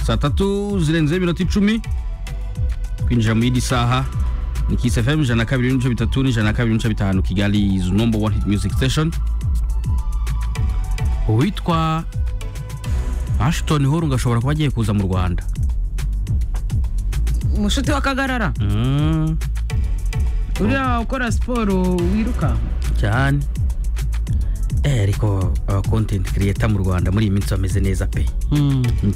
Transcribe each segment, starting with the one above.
saa tatu zirenze iminota icumi kwinjira mu yindi saha ni Kiss FM ijana na kabiri n'ibice bitatu n'ijana na kabiri n'ibice bitanu Kigali is number one hit music station uwitwa Ashton Horung ashobora kuba agiye kuza mu Rwanda umushuti wa kagarara Mm, uriya ukora siporo wiruka cyane eh ariko aba content creator mu Rwanda muri iyi minsi bameze neza pe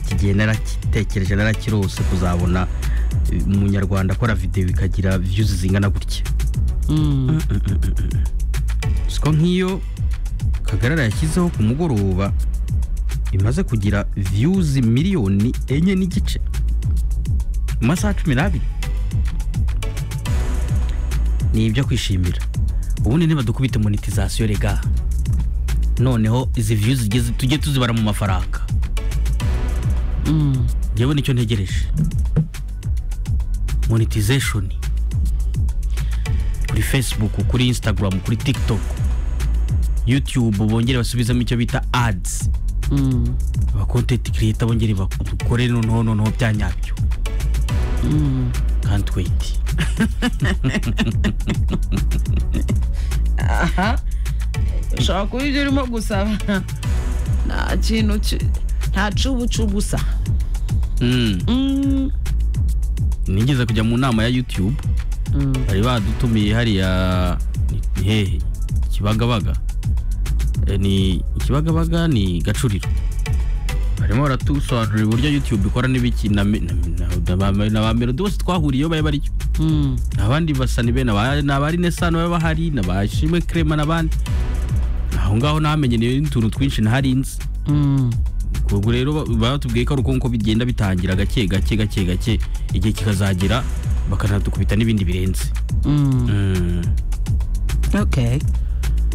iki gihe narakitekereje narakirose kuzabona eh, umunyarwanda akora video ikagira views zingana gutya siko nk'iyo kagarara yashyizeho ku mugoroba imaze kugira views miliyoni enye n'igice mu masaha cumi n'abiri ni ibyo kwishimira ubundi ntibadukubite monetization rega noneho izi views zigeze tujye tuzibara mu mafaranga njyewe nicyo ntegereje monetization kuri facebook kuri instagram kuri tiktok youtube bongere basubizemo icyo bita ads aba content creator bongere bakore noneho noneho bya nyabyo can't wait aha ushobora kuba ibyo urimo gusaba nta kintu ki- nta cubucu gusa Mm, nigeze kujya mu nama ya youtube bari badutumiye hariya ni- ni hehe kibagabaga Eh, ni kibagabaga ni gacuriro barimo baratusobanurira uburyo youtube ikora n'ibiki na me- na- na- na ba- na ba melody bose twahuriyeyo bari baricyo abandi basani be naba- ni abari nesano baba bahari ni abashimwe krema n'abandi aho ngaho nahamenye n'utuntu twinshi naharinze ubwo rero ba- batubwiye ko ari uko nguko bigenda bitangira gake gake gake gake igihe kikazagera bakanadukubita n'ibindi birenze Mm. okay